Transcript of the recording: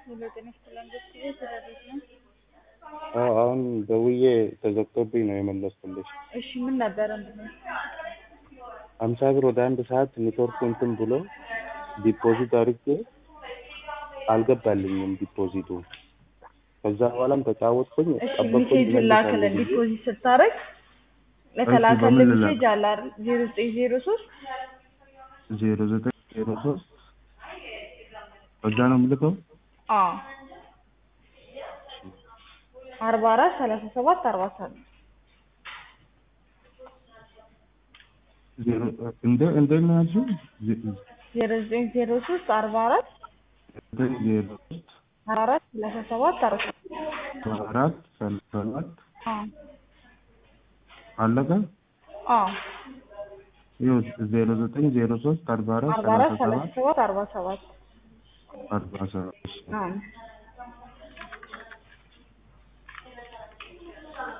ሄሎ ጤና ይስጥልን ጊዜ ስለቤት ነው። አዎ አሁን ደውዬ ተዘግቶብኝ ነው የመለስኩልሽ። እሺ ምን ነበረ ምንድነው? ሀምሳ ብር ወደ አንድ ሰዓት ኔትወርክ እንትን ብሎ ዲፖዚት አድርጌ አልገባልኝም ዲፖዚቱ። ከዛ በኋላም ተጫወትኩኝ እሺ ጠበቅኩኝ ሜሴጅ ላክልን ይመልሳል ብዬ ዲፖዚት ስታረግ ለተላከልን በምን ልላክ? ሜሴጅ አለ አይደል? ዜሮ ዘጠኝ ዜሮ ሶስት ዜሮ ዘጠኝ ዜሮ ሶስት በዛ ነው የምልከው። አዎ አርባ አራት ሰላሳ ሰባት አርባ ሰባት ዜሮ እንደ እንደ ነው ያልሽው? ዜ- ዜሮ ዘጠኝ ዜሮ ሶስት አርባ አራት ዘጠኝ ዜሮ ሶስት አርባ አራት ሰላሳ ሰባት አርባ አራት ሰላሳ ሰባት አዎ አለቀ። አዎ ይኸው ዜሮ ዘጠኝ ዜሮ ሶስት አርባ አራት አርባ አራት ሰላሳ ሰላሳ ሰባት ሰባት አርባ ሰባት አርባ ሰባት አዎ